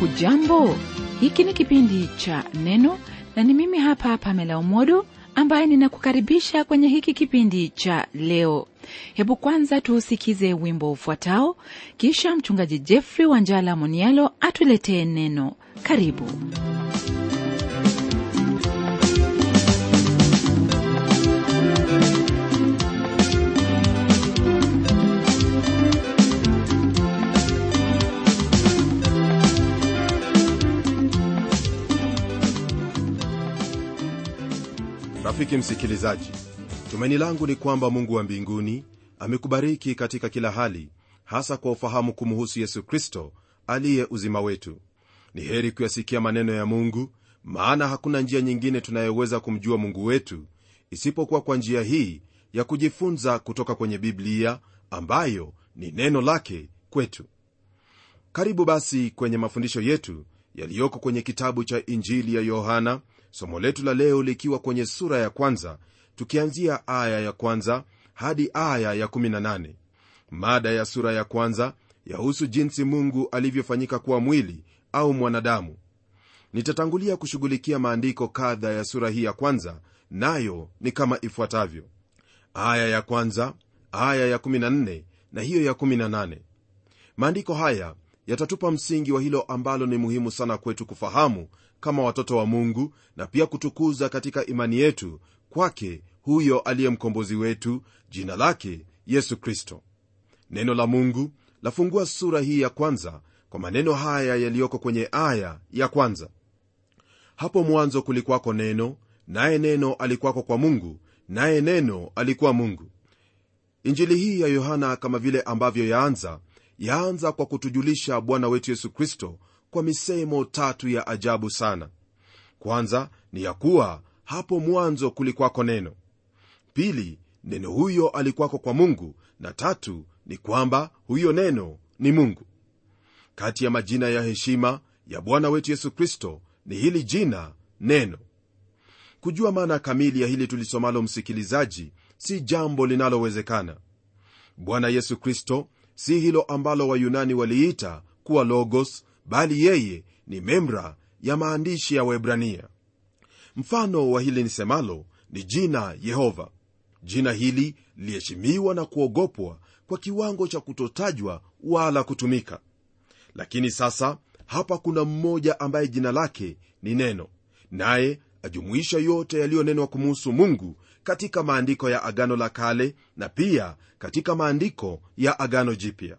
hujambo hiki ni kipindi cha neno na ni mimi hapa pamela umodo ambaye ninakukaribisha kwenye hiki kipindi cha leo hebu kwanza tuusikize wimbo ufuatao kisha mchungaji jeffrey wanjala monialo atuletee neno karibu rafiki msikilizaji tumaini langu ni kwamba mungu wa mbinguni amekubariki katika kila hali hasa kwa ufahamu kumuhusu yesu kristo aliye uzima wetu ni heri kuyasikia maneno ya mungu maana hakuna njia nyingine tunayoweza kumjua mungu wetu isipokuwa kwa njia hii ya kujifunza kutoka kwenye biblia ambayo ni neno lake kwetu karibu basi kwenye mafundisho yetu yaliyoko kwenye kitabu cha injili ya yohana somo letu la leo likiwa kwenye sura ya kwanza tukianzia aya ya kwanza hadi aya ya 18 mada ya sura ya kwanza yahusu jinsi mungu alivyofanyika kuwa mwili au mwanadamu nitatangulia kushughulikia maandiko kadha ya sura hii ya kwanza nayo ni kama ifuatavyo aya ya kwanza aya ya 14 na hiyo ya 18 maandiko haya yatatupa msingi wa hilo ambalo ni muhimu sana kwetu kufahamu kama watoto wa mungu na pia kutukuza katika imani yetu kwake huyo aliye mkombozi wetu jina lake yesu kristo neno la mungu lafungua sura hii ya kwanza kwa maneno haya yaliyoko kwenye aya ya kwanza hapo mwanzo kulikuwako neno naye neno alikuwako kwa mungu naye neno alikuwa mungu injili hii ya yohana kama vile ambavyo yaanza yaanza kwa kutujulisha bwana wetu yesu kristo kwa misemo tatu ya ajabu sana kwanza ni ya kuwa hapo mwanzo kulikwako neno pili neno huyo alikuwako kwa mungu na tatu ni kwamba huyo neno ni mungu kati ya majina ya heshima ya bwana wetu yesu kristo ni hili jina neno kujua maana kamili ya hili tulisomalo msikilizaji si jambo linalowezekana bwana yesu kristo si hilo ambalo wayunani waliita kuwa logos bali yeye ni memra ya maandishi ya webrania mfano wa hili nisemalo ni jina yehova jina hili liliheshimiwa na kuogopwa kwa kiwango cha kutotajwa wala kutumika lakini sasa hapa kuna mmoja ambaye jina lake ni neno naye ajumuisha yote yaliyonenwa kumuhusu mungu katika maandiko ya agano la kale na pia katika maandiko ya agano jipya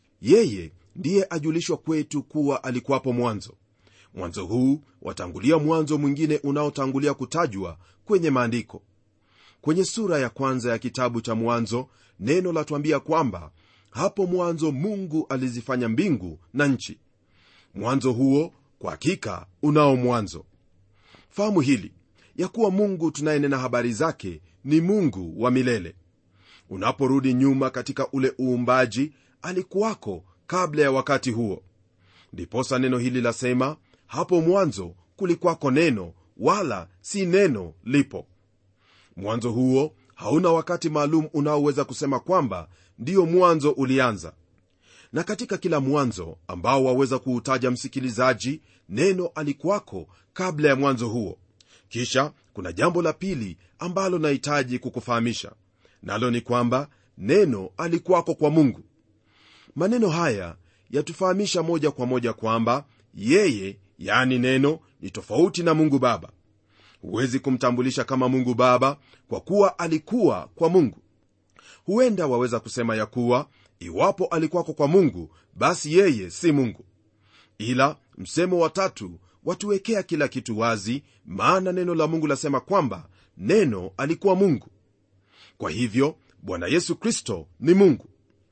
yeye ndiye ajulishwa kwetu kuwa alikuwapo mwanzo mwanzo huu watangulia mwanzo mwingine unaotangulia kutajwa kwenye maandiko kwenye sura ya kwanza ya kitabu cha mwanzo neno latuambia kwamba hapo mwanzo mungu alizifanya mbingu na nchi mwanzo huo kwa hakika unao mwanzo fahamu hili ya kuwa mungu tunayenena habari zake ni mungu wa milele unaporudi nyuma katika ule uumbaji alikuwako kabla ya wakati huo ndiposa neno hili lasema hapo mwanzo kulikwako neno wala si neno lipo mwanzo huo hauna wakati maalum unaoweza kusema kwamba ndiyo mwanzo ulianza na katika kila mwanzo ambao waweza kuutaja msikilizaji neno alikuwako kabla ya mwanzo huo kisha kuna jambo la pili ambalo nahitaji kukufahamisha nalo ni kwamba neno alikuwako kwa mungu maneno haya yatufahamisha moja kwa moja kwamba yeye yani neno ni tofauti na mungu baba huwezi kumtambulisha kama mungu baba kwa kuwa alikuwa kwa mungu huenda waweza kusema ya kuwa iwapo alikuwako kwa mungu basi yeye si mungu ila msemo wa tatu watuwekea kila kitu wazi maana neno la mungu lasema kwamba neno alikuwa mungu kwa hivyo bwana yesu kristo ni mungu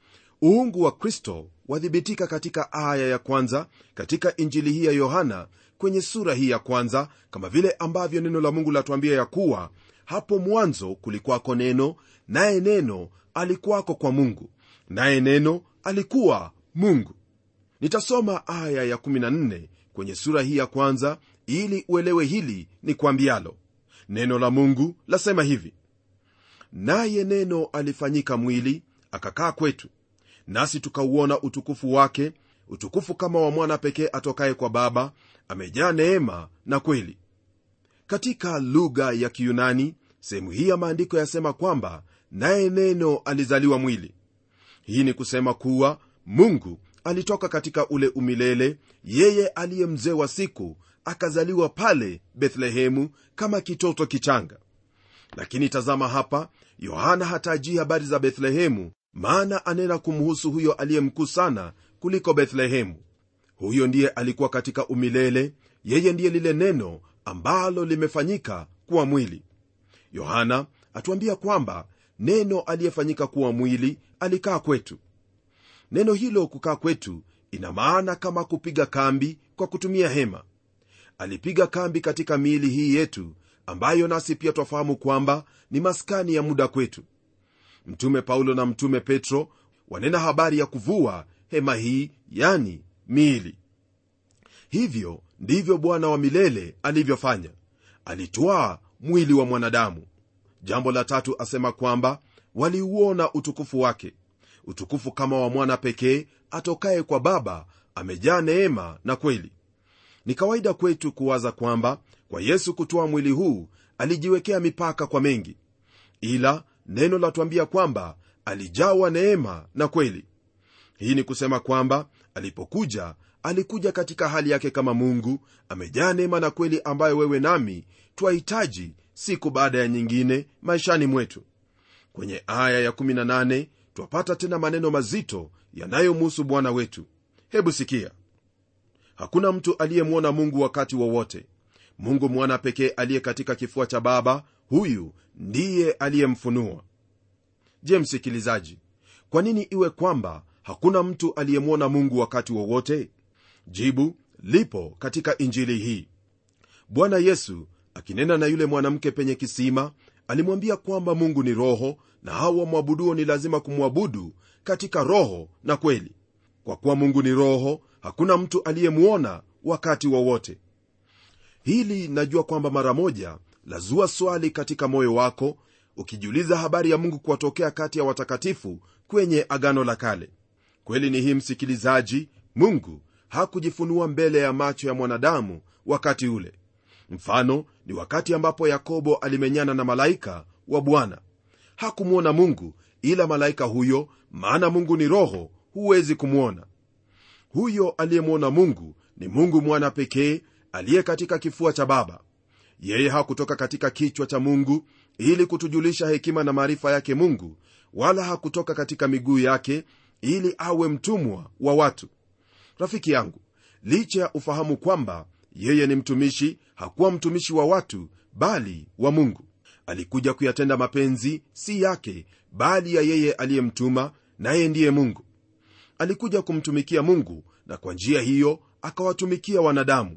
uungu wa kristo wathibitika katika aya ya kwanza katika injili hii ya yohana kwenye sura hii ya kwanza kama vile ambavyo neno la mungu latuambia ya kuwa hapo mwanzo kulikuwako neno naye neno alikuwako kwa mungu naye neno alikuwa mungu nitasoma aya ya 14 kwenye sura hii ya kwanza ili uelewe hili ni kwambialo neno la mungu lasema hivi naye neno alifanyika mwili akakaa kwetu nasi tukauona utukufu wake utukufu kama wa mwana pekee atokaye kwa baba amejaa neema na kweli katika lugha ya kiyunani sehemu hii ya maandiko yasema kwamba naye neno alizaliwa mwili hii ni kusema kuwa mungu alitoka katika ule umilele yeye aliye mzee wa siku akazaliwa pale bethlehemu kama kitoto kichanga lakini tazama hapa yohana hatajii habari za bethlehemu maana anena kumhusu huyo aliye mkuu sana kuliko bethlehemu huyo ndiye alikuwa katika umilele yeye ndiye lile neno ambalo limefanyika kuwa mwili yohana atuambia kwamba neno aliyefanyika kuwa mwili alikaa kwetu neno hilo kukaa kwetu ina maana kama kupiga kambi kwa kutumia hema alipiga kambi katika miili hii yetu ambayo nasi pia twafahamu kwamba ni maskani ya muda kwetu mtume paulo na mtume petro wanena habari ya kuvua hema hii yani miili hivyo ndivyo bwana wa milele alivyofanya alitwaa mwili wa mwanadamu jambo la tatu asema kwamba waliuona utukufu wake utukufu kama wa mwana pekee atokaye kwa baba amejaa neema na kweli ni kawaida kwetu kuwaza kwamba kwa yesu kutoa mwili huu alijiwekea mipaka kwa mengi ila neno latuambia kwamba alijawa neema na kweli hii ni kusema kwamba alipokuja alikuja katika hali yake kama mungu amejaa neema na kweli ambayo wewe nami twahitaji siku baada ya nyingine maishani mwetu kwenye aya ya18 twapata tena maneno mazito yanayomhusu bwana wetu hebu sikia hakuna mtu aliyemwona mungu wakati wowote wa mungu mwana pekee aliye katika kifua cha baba huyu ndiye aliyemfunua je msikilizaji kwa nini iwe kwamba hakuna mtu aliyemwona mungu wakati wowote wa jibu lipo katika injili hii bwana yesu akinena na yule mwanamke penye kisima alimwambia kwamba mungu ni roho na hao wamwabuduo ni lazima kumwabudu katika roho na kweli kwa kuwa mungu ni roho hakuna mtu aliyemwona wakati wowote wa hili najua kwamba mara moja lazua swali katika moyo wako ukijiuliza habari ya mungu kuwatokea kati ya watakatifu kwenye agano la kale kweli ni hii msikilizaji mungu hakujifunua mbele ya macho ya mwanadamu wakati ule mfano ni wakati ambapo yakobo alimenyana na malaika wa bwana hakumwona mungu ila malaika huyo maana mungu ni roho huwezi kumwona huyo aliyemwona mungu ni mungu mwana pekee aliye katika kifua cha baba yeye hakutoka katika kichwa cha mungu ili kutujulisha hekima na maarifa yake mungu wala hakutoka katika miguu yake ili awe mtumwa wa watu rafiki yangu licha ya ufahamu kwamba yeye ni mtumishi hakuwa mtumishi wa watu bali wa mungu alikuja kuyatenda mapenzi si yake bali ya yeye aliyemtuma naye ndiye mungu alikuja kumtumikia mungu na kwa njia hiyo akawatumikia wanadamu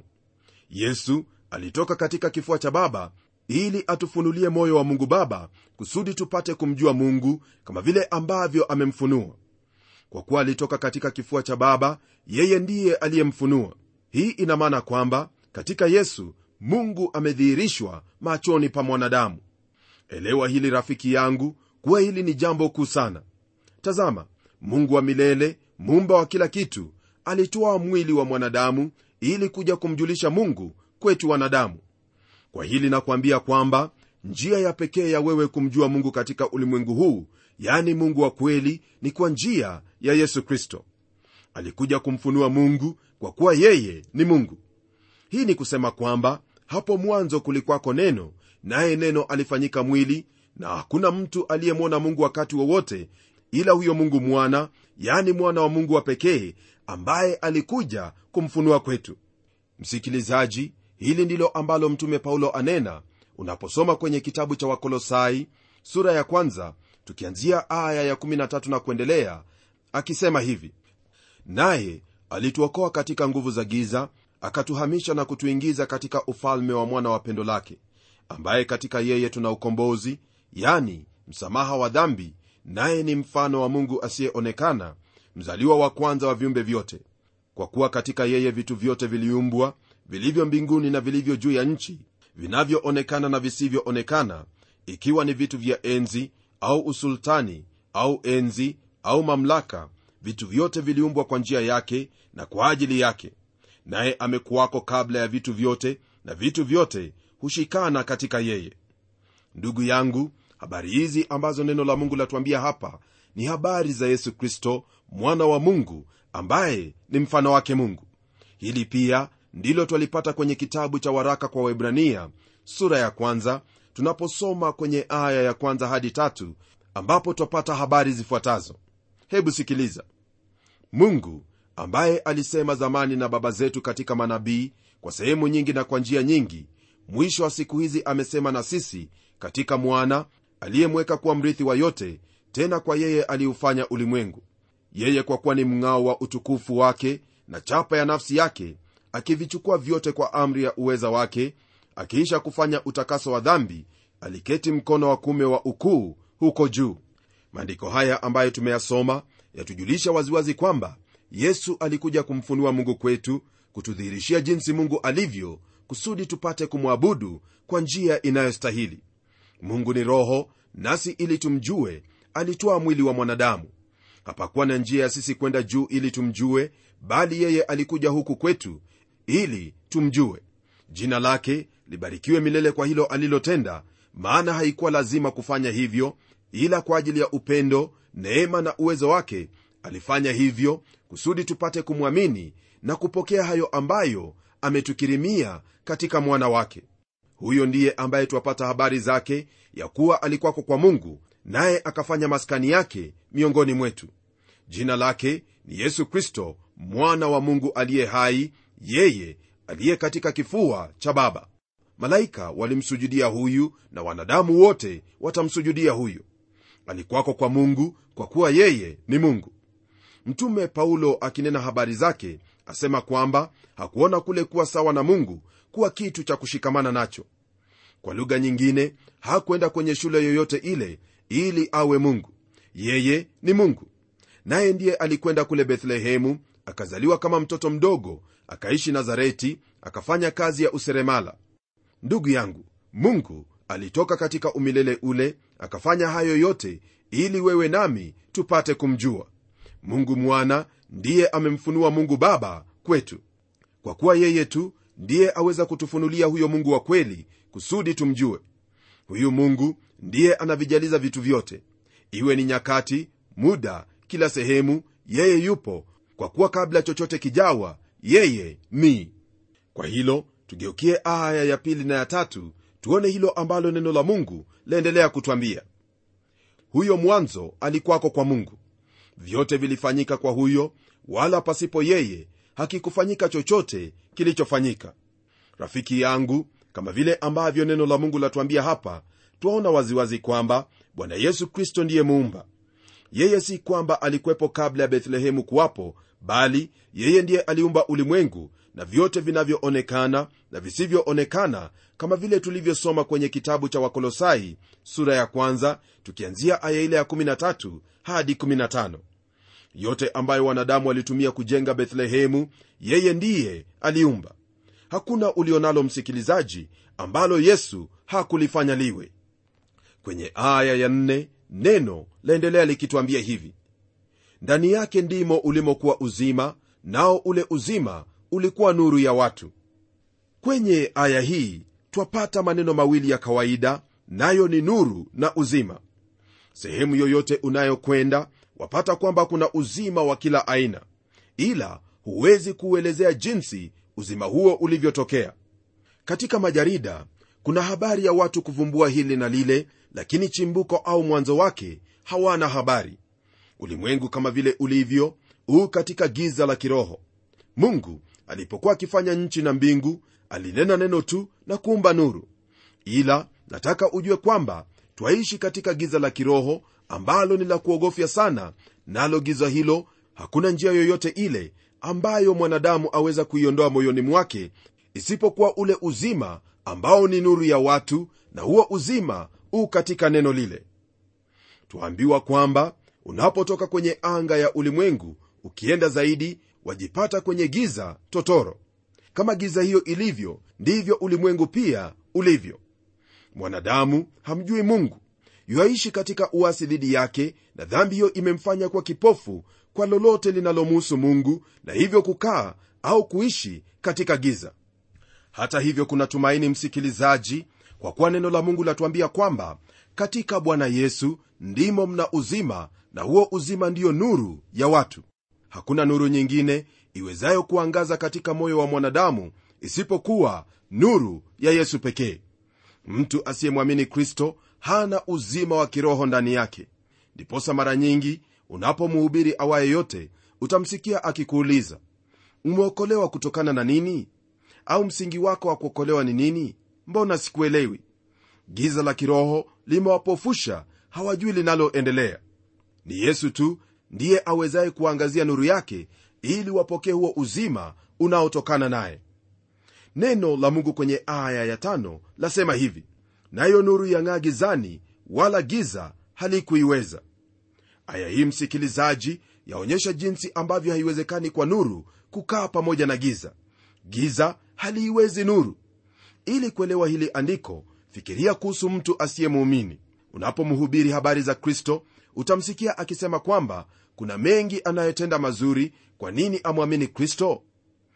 yesu alitoka katika kifua cha baba ili atufunulie moyo wa mungu baba kusudi tupate kumjua mungu kama vile ambavyo amemfunua kwa kuwa alitoka katika kifua cha baba yeye ndiye aliyemfunua hii ina maana kwamba katika yesu mungu amedhihirishwa machoni pa mwanadamu elewa hili rafiki yangu kuwa hili ni jambo kuu sana tazama mungu wa milele muumba wa kila kitu alitoa mwili wa mwanadamu ili kuja kumjulisha mungu kwetu wanadamu kwa hili nakwambia kwamba njia ya pekee ya wewe kumjua mungu katika ulimwengu huu yani mungu wa kweli ni kwa njia ya yesu kristo alikuja kumfunua mungu kwa kuwa yeye ni mungu hii ni kusema kwamba hapo mwanzo kulikwako neno naye neno alifanyika mwili na hakuna mtu aliyemwona mungu wakati wowote ila huyo mungu mwana yani mwana wa mungu wa pekee ambaye alikuja kumfunua kwetu msikilizaji hili ndilo ambalo mtume paulo anena unaposoma kwenye kitabu cha wakolosai sura ya kwanza tukianzia aya ya13 na kuendelea akisema hivi naye alituokoa katika nguvu za giza akatuhamisha na kutuingiza katika ufalme wa mwana wa pendo lake ambaye katika yeye tuna ukombozi yani msamaha wa dhambi naye ni mfano wa mungu asiyeonekana mzaliwa wa kwanza wa viumbe vyote kwa kuwa katika yeye vitu vyote viliumbwa vilivyo mbinguni na vilivyo juu ya nchi vinavyoonekana na visivyoonekana ikiwa ni vitu vya enzi au usultani au enzi au mamlaka vitu vyote viliumbwa kwa njia yake na kwa ajili yake naye amekuwako kabla ya vitu vyote na vitu vyote hushikana katika yeye ndugu yangu habari hizi ambazo neno la mungu latuambia hapa ni habari za yesu kristo mwana wa mungu ambaye ni mfano wake mungu hili pia ndilo twalipata kwenye kitabu cha waraka kwa waibrania sura ya kwanza tunaposoma kwenye aya ya kwanza hadi tatu ambapo twapata habari zifuatazo hebu sikiliza mungu ambaye alisema zamani na baba zetu katika manabii kwa sehemu nyingi na kwa njia nyingi mwisho wa siku hizi amesema na sisi katika mwana aliyemweka kuwa mrithi wa yote tena kwa yeye aliufanya ulimwengu yeye kwa kuwa ni mng'ao wa utukufu wake na chapa ya nafsi yake akivichukua vyote kwa amri ya uweza wake akiisha kufanya utakaso wa dhambi aliketi mkono wa kume wa ukuu huko juu maandiko haya ambayo tumeyasoma yatujulisha waziwazi kwamba yesu alikuja kumfunua mungu kwetu kutudhihirishia jinsi mungu alivyo kusudi tupate kumwabudu kwa njia inayostahili mungu ni roho nasi ili tumjue alitoa mwili wa mwanadamu hapakuwa na njia ya sisi kwenda juu ili tumjue bali yeye alikuja huku kwetu ili tumjue jina lake libarikiwe milele kwa hilo alilotenda maana haikuwa lazima kufanya hivyo ila kwa ajili ya upendo neema na uwezo wake alifanya hivyo kusudi tupate kumwamini na kupokea hayo ambayo ametukirimia katika mwana wake huyo ndiye ambaye twapata habari zake ya kuwa alikwako kwa mungu naye akafanya maskani yake miongoni mwetu jina lake ni yesu kristo mwana wa mungu aliye hai yeye aliye katika kifua cha baba malaika walimsujudia huyu na wanadamu wote watamsujudia huyu alikwako kwa mungu kwa kuwa yeye ni mungu mtume paulo akinena habari zake asema kwamba hakuona kule kuwa sawa na mungu kuwa kitu cha kushikamana nacho kwa lugha nyingine hakwenda kwenye shule yoyote ile ili awe mungu yeye ni mungu naye ndiye alikwenda kule bethlehemu akazaliwa kama mtoto mdogo akaishi nazareti akafanya kazi ya useremala ndugu yangu mungu alitoka katika umilele ule akafanya hayo yote ili wewe nami tupate kumjua mungu mwana ndiye amemfunua mungu baba kwetu kwa kuwa yeye tu ndiye aweza kutufunulia huyo mungu wa kweli kusudi tumjue huyu mungu ndiye anavijaliza vitu vyote iwe ni nyakati muda kila sehemu yeye yupo kwa kuwa kabla chochote kijawa yeye ni kwa hilo tugeukie aya ya pili na ya tatu tuone hilo ambalo neno la mungu laendelea kutwambia huyo mwanzo alikwako kwa mungu vyote vilifanyika kwa huyo wala pasipo yeye hakikufanyika chochote kilichofanyika rafiki yangu kama vile ambavyo neno la mungu latuambia hapa twaona waziwazi kwamba bwana yesu kristo ndiye muumba yeye si kwamba alikwepo kabla ya bethlehemu kuwapo bali yeye ndiye aliumba ulimwengu na vyote vinavyoonekana na visivyoonekana kama vile tulivyosoma kwenye kitabu cha wakolosai sura ya kwanza tukianzia aya ile ya 13 hadi 15 yote ambayo wanadamu walitumia kujenga bethlehemu yeye ndiye aliumba hakuna ulionalo msikilizaji ambalo yesu hakulifanya liwe kwenye aya ya nne, neno laendelea likitwambia hivi ndani yake ndimo ulimokuwa uzima nao ule uzima ulikuwa nuru ya watu kwenye aya hii twapata maneno mawili ya kawaida nayo ni nuru na uzima sehemu yoyote unayokwenda wapata kwamba kuna uzima wa kila aina ila huwezi kuuelezea jinsi uzima huo ulivyotokea katika majarida kuna habari ya watu kuvumbua hili na lile lakini chimbuko au mwanzo wake hawana habari ulimwengu kama vile ulivyo huu katika giza la kiroho mungu alipokuwa akifanya nchi na mbingu alinena neno tu na kuumba nuru ila nataka ujue kwamba twaishi katika giza la kiroho ambalo ni la kuogofya sana nalo giza hilo hakuna njia yoyote ile ambayo mwanadamu aweza kuiondoa moyoni mwake isipokuwa ule uzima ambao ni nuru ya watu na huo uzima u katika neno lile twaambiwa kwamba unapotoka kwenye anga ya ulimwengu ukienda zaidi wajipata kwenye giza totoro kama giza hiyo ilivyo ndivyo ulimwengu pia ulivyo mwanadamu hamjui mungu yuaishi katika uasi dhidi yake na dhambi hiyo imemfanya kuwa kipofu kwa lolote linalomuhusu mungu na hivyo kukaa au kuishi katika giza hata hivyo kuna tumaini msikilizaji kwa kuwa neno la mungu latuambia kwamba katika bwana yesu ndimo mna uzima na huo uzima ndiyo nuru ya watu hakuna nuru nyingine iwezayo kuangaza katika moyo wa mwanadamu isipokuwa nuru ya yesu pekee mtu asiyemwamini kristo hana uzima wa kiroho ndani yake ndiposa mara nyingi unapomhubiri awaye yote utamsikia akikuuliza umeokolewa kutokana na nini au msingi wako wa kuokolewa ni nini mbona sikuelewi giza la kiroho limewapofusha hawajui linaloendelea ni yesu tu ndiye awezaye kuangazia nuru yake ili wapokee huo uzima unaotokana naye neno la mungu kwenye aya ya tano lasema hivi nayo nuru yang'aa gizani wala giza halikuiweza aya hii msikilizaji yaonyesha jinsi ambavyo haiwezekani kwa nuru kukaa pamoja na giza giza haliiwezi nuru ili kuelewa hili andiko fikiria kuhusu mtu asiyemuumini unapomhubiri habari za kristo utamsikia akisema kwamba kuna mengi anayotenda mazuri kwa nini amwamini kristo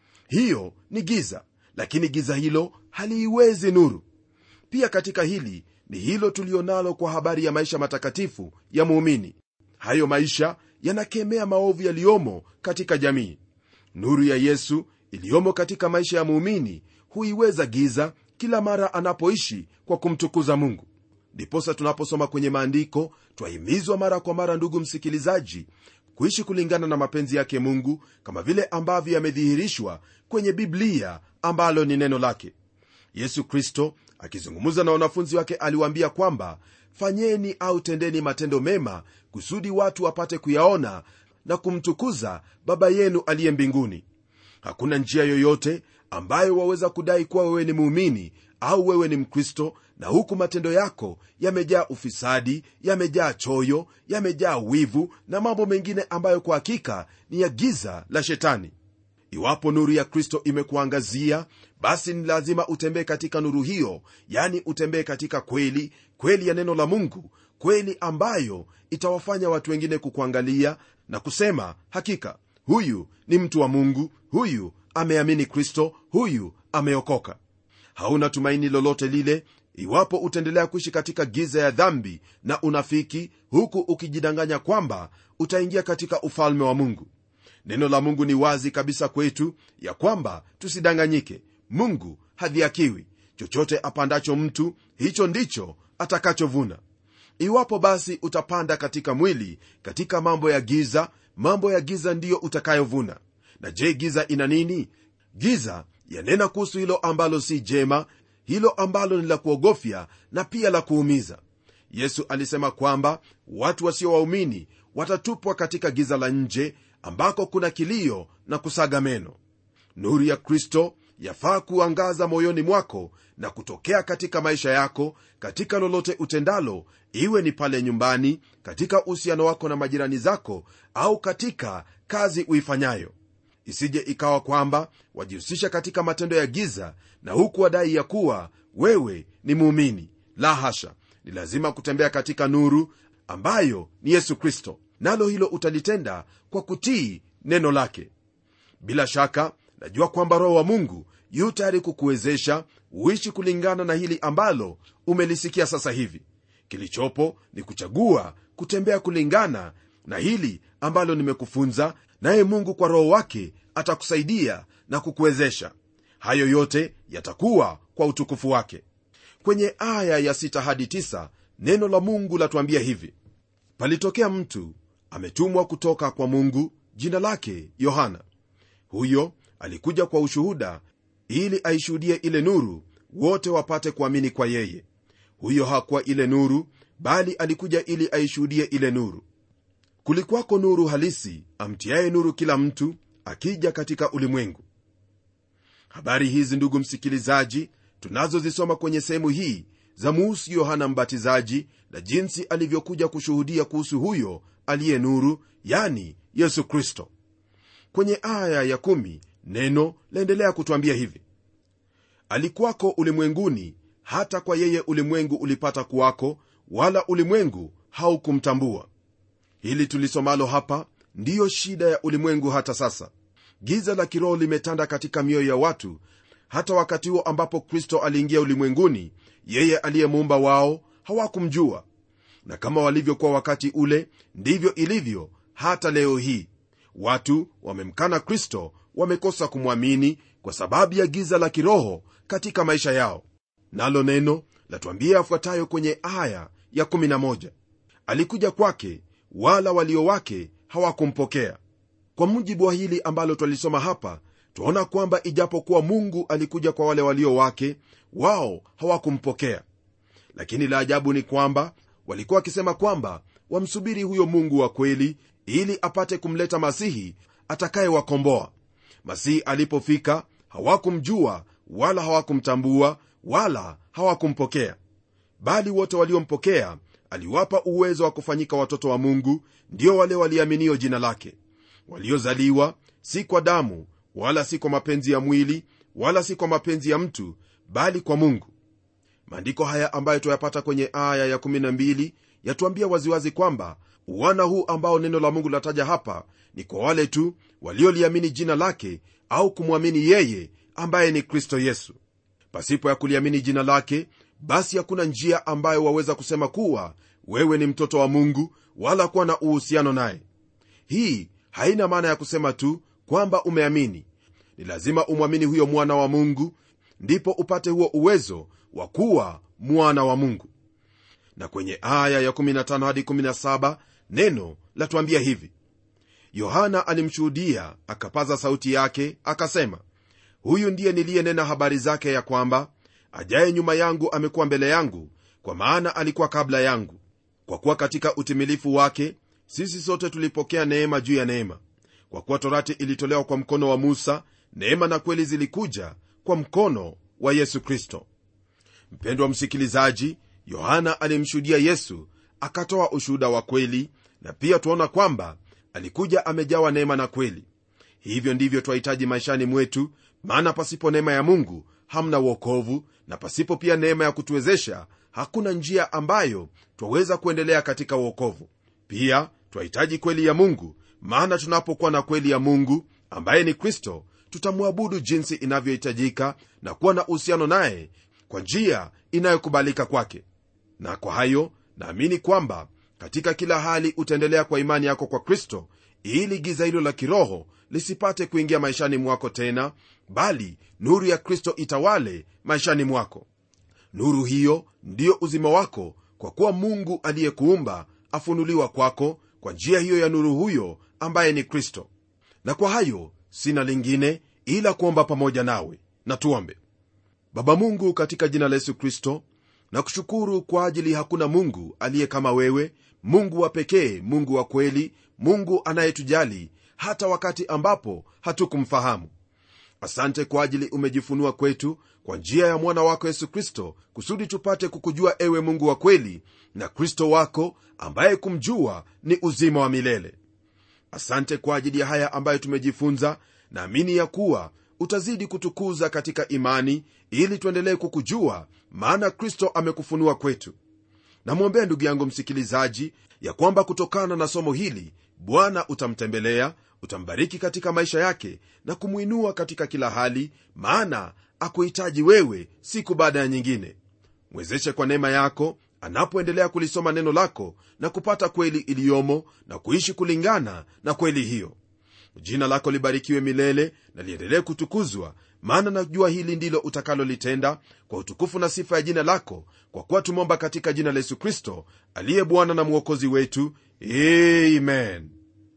hiyo ni giza lakini giza hilo haliiwezi nuru pia katika hili ni hilo tulionalo kwa habari ya maisha matakatifu ya muumini hayo maisha yanakemea maovu yaliyomo katika jamii nuru ya yesu iliyomo katika maisha ya muumini huiweza giza kila mara anapoishi kwa kumtukuza mungu ndiposa tunaposoma kwenye maandiko twahimizwa mara kwa mara ndugu msikilizaji kuishi kulingana na mapenzi yake mungu kama vile ambavyo yamedhihirishwa kwenye biblia ambalo ni neno lake yesu kristo akizungumza na wanafunzi wake aliwaambia kwamba fanyeni au tendeni matendo mema kusudi watu wapate kuyaona na kumtukuza baba yenu aliye mbinguni hakuna njia yoyote ambayo waweza kudai kuwa wewe ni muumini au wewe ni mkristo na huku matendo yako yamejaa ufisadi yamejaa choyo yamejaa wivu na mambo mengine ambayo kwa hakika ni ya giza la shetani iwapo nuru ya kristo imekuangazia basi ni lazima utembee katika nuru hiyo yani utembee katika kweli kweli ya neno la mungu kweli ambayo itawafanya watu wengine kukuangalia na kusema hakika huyu ni mtu wa mungu huyu ameamini kristo huyu ameokoka hauna tumaini lolote lile iwapo utaendelea kuishi katika giza ya dhambi na unafiki huku ukijidanganya kwamba utaingia katika ufalme wa mungu neno la mungu ni wazi kabisa kwetu ya kwamba tusidanganyike mungu hadhiakiwi chochote apandacho mtu hicho ndicho atakachovuna iwapo basi utapanda katika mwili katika mambo ya giza mambo ya giza ndiyo utakayovuna na je giza ina nini giza yanena kuhusu hilo ambalo si jema hilo ambalo ni la kuogofya na pia la kuumiza yesu alisema kwamba watu wasio waumini watatupwa katika giza la nje ambako kuna kilio na kusaga meno nuru ya kristo yafaa kuangaza moyoni mwako na kutokea katika maisha yako katika lolote utendalo iwe ni pale nyumbani katika uhusiano wako na majirani zako au katika kazi uifanyayo isije ikawa kwamba wajihusisha katika matendo ya giza na huku wadai ya kuwa wewe ni muumini la hasha ni lazima kutembea katika nuru ambayo ni yesu kristo nalo hilo utalitenda kwa kutii neno lake bila shaka najua kwamba roho wa mungu yu tayari kukuwezesha uishi kulingana na hili ambalo umelisikia sasa hivi kilichopo ni kuchagua kutembea kulingana na hili ambalo nimekufunza naye mungu kwa roho wake atakusaidia na kukuwezesha hayo yote yatakuwa kwa utukufu wake kwenye aya ya 6 hadi 9 neno la mungu latuambia hivi palitokea mtu ametumwa kutoka kwa mungu jina lake yohana huyo alikuja kwa ushuhuda ili aishuhudie ile nuru wote wapate kuamini kwa yeye huyo hakuwa ile nuru bali alikuja ili aishuhudie ile nuru kulikuwako nuru halisi amtiaye nuru kila mtu akija katika ulimwengu habari hizi ndugu msikilizaji tunazozisoma kwenye sehemu hii za muhusu yohana mbatizaji na jinsi alivyokuja kushuhudia kuhusu huyo aliye nuru yani yesu kristo kwenye aya ya kumi, neno laendelea kutwambia hivi alikuwako ulimwenguni hata kwa yeye ulimwengu ulipata kuwako wala ulimwengu haukumtambua hili tulisomalo hapa ndiyo shida ya ulimwengu hata sasa giza la kiroho limetanda katika mioyo ya watu hata wakati huo ambapo kristo aliingia ulimwenguni yeye aliyemuumba wao hawakumjua na kama walivyokuwa wakati ule ndivyo ilivyo hata leo hii watu wamemkana kristo wamekosa kumwamini kwa sababu ya giza la kiroho katika maisha yao nalo neno latuambia yafuatayo kwenye aya ya 11 alikuja kwake wala walio wake hawakumpokea kwa mujibu wa hili ambalo twalisoma hapa twaona kwamba ijapokuwa mungu alikuja kwa wale walio wake wao hawakumpokea lakini la ajabu ni kwamba walikuwa wakisema kwamba wamsubiri huyo mungu wa kweli ili apate kumleta masihi atakayewakomboa masihi alipofika hawakumjua wala hawakumtambua wala hawakumpokea bali wote waliompokea aliwapa uwezo wa kufanyika watoto wa mungu ndio wale waliaminio jina lake waliozaliwa si kwa damu wala si kwa mapenzi ya mwili wala si kwa mapenzi ya mtu bali kwa mungu maandiko haya ambayo tuyapata kwenye aya ya12 yatuambia waziwazi kwamba uwana huu ambao neno la mungu lataja hapa ni kwa wale tu walioliamini jina lake au kumwamini yeye ambaye ni kristo yesu pasipo ya kuliamini jina lake basi hakuna njia ambayo waweza kusema kuwa wewe ni mtoto wa mungu wala kuwa na uhusiano naye hii haina maana ya kusema tu kwamba umeamini ni lazima umwamini huyo mwana wa mungu ndipo upate huo uwezo wa kuwa mwana wa mungu na kwenye aya ya 15 hadi 17 neno latuambia hivi yohana alimshuhudia akapaza sauti yake akasema huyu ndiye niliyenena habari zake ya kwamba ajaye nyuma yangu amekuwa mbele yangu kwa maana alikuwa kabla yangu kwa kuwa katika utimilifu wake sisi sote tulipokea neema juu ya neema kwa kuwa torati ilitolewa kwa mkono wa musa neema na kweli zilikuja kwa mkono wa yesu kristo mpendwa msikilizaji yohana alimshuhudia yesu akatoa ushuhuda wa kweli na pia tuaona kwamba alikuja amejawa neema na kweli hivyo ndivyo twahitaji maishani mwetu maana pasipo neema ya mungu hamna uokovu na pasipo pia neema ya kutuwezesha hakuna njia ambayo twaweza kuendelea katika uokovu pia twahitaji kweli ya mungu maana tunapokuwa na kweli ya mungu ambaye ni kristo tutamwabudu jinsi inavyohitajika na kuwa na uhusiano naye kwa njia inayokubalika kwake na kwa hayo naamini kwamba katika kila hali utaendelea kwa imani yako kwa kristo ili giza hilo la kiroho lisipate kuingia maishani mwako tena bali nuru ya kristo itawale maishani mwako nuru hiyo ndiyo uzima wako kwa kuwa mungu aliyekuumba afunuliwa kwako kwa njia hiyo ya nuru huyo ambaye ni kristo na kwa hayo sina lingine ila kuomba pamoja nawe na tuombe baba mungu katika jina la yesu kristo na kushukuru kwa ajili hakuna mungu aliye kama wewe mungu wa pekee mungu wa kweli mungu anayetujali hata wakati ambapo hatukumfahamu asante kwa ajili umejifunua kwetu kwa njia ya mwana wako yesu kristo kusudi tupate kukujua ewe mungu wa kweli na kristo wako ambaye kumjua ni uzima wa milele asante kwa ajili ya haya ambayo tumejifunza naamini ya kuwa utazidi kutukuza katika imani ili tuendelee kukujua maana kristo amekufunua kwetu namwombea ndugu yangu msikilizaji ya kwamba kutokana na somo hili bwana utamtembelea utambariki katika maisha yake na kumwinua katika kila hali maana akuhitaji wewe siku baada ya nyingine mwezeshe kwa neema yako anapoendelea kulisoma neno lako na kupata kweli iliyomo na kuishi kulingana na kweli hiyo jina lako libarikiwe milele na liendelee kutukuzwa maana najua hili ndilo utakalolitenda kwa utukufu na sifa ya jina lako kwa kuwa tumeomba katika jina la yesu kristo aliye bwana na mwokozi wetu amen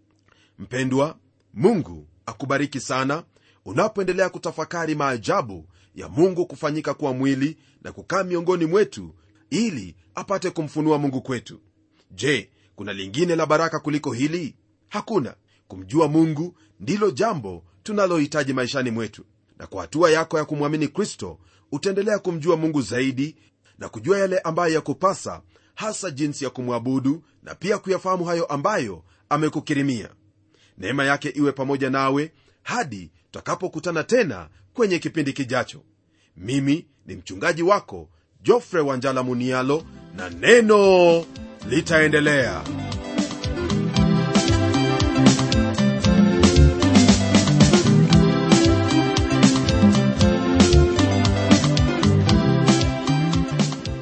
mpendwa mungu akubariki sana unapoendelea kutafakari maajabu ya mungu kufanyika kuwa mwili na kukaa miongoni mwetu ili apate kumfunua mungu kwetu je kuna lingine la baraka kuliko hili hakuna kumjua mungu ndilo jambo tunalohitaji maishani mwetu na kwa hatua yako ya kumwamini kristo utaendelea kumjua mungu zaidi na kujua yale ambayo yakupasa hasa jinsi ya kumwabudu na pia kuyafahamu hayo ambayo amekukirimia neema yake iwe pamoja nawe hadi tutakapokutana tena kwenye kipindi kijacho mimi ni mchungaji wako jofre wanjala munialo na neno litaendelea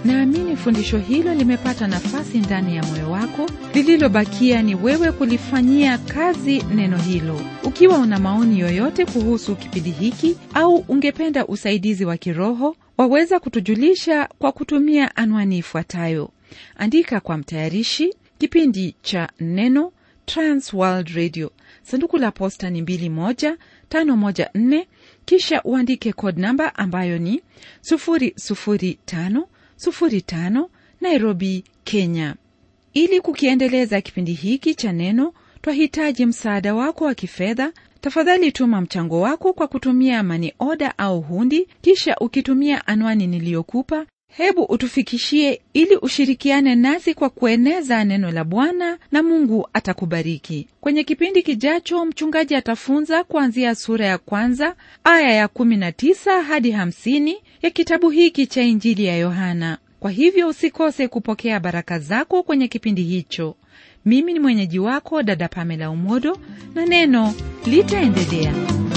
naamini fundisho hilo limepata nafasi ndani ya moyo wako lililobakia ni wewe kulifanyia kazi neno hilo ukiwa una maoni yoyote kuhusu kipindi hiki au ungependa usaidizi wa kiroho waweza kutujulisha kwa kutumia anwani ifuatayo andika kwa mtayarishi kipindi cha neno transworld radio sanduku la posta ni 21514 kisha uandike code namba ambayo ni 00505 nairobi kenya ili kukiendeleza kipindi hiki cha neno twahitaji msaada wako wa kifedha tafadhali tuma mchango wako kwa kutumia mani oda au hundi kisha ukitumia anwani niliyokupa hebu utufikishie ili ushirikiane nasi kwa kueneza neno la bwana na mungu atakubariki kwenye kipindi kijacho mchungaji atafunza kuanzia sura ya kwanza aya ya 19 hadi 50 ya kitabu hiki cha injili ya yohana kwa hivyo usikose kupokea baraka zako kwenye kipindi hicho mimi ni mwenyeji wako dada pamela umodo na neno litaendelea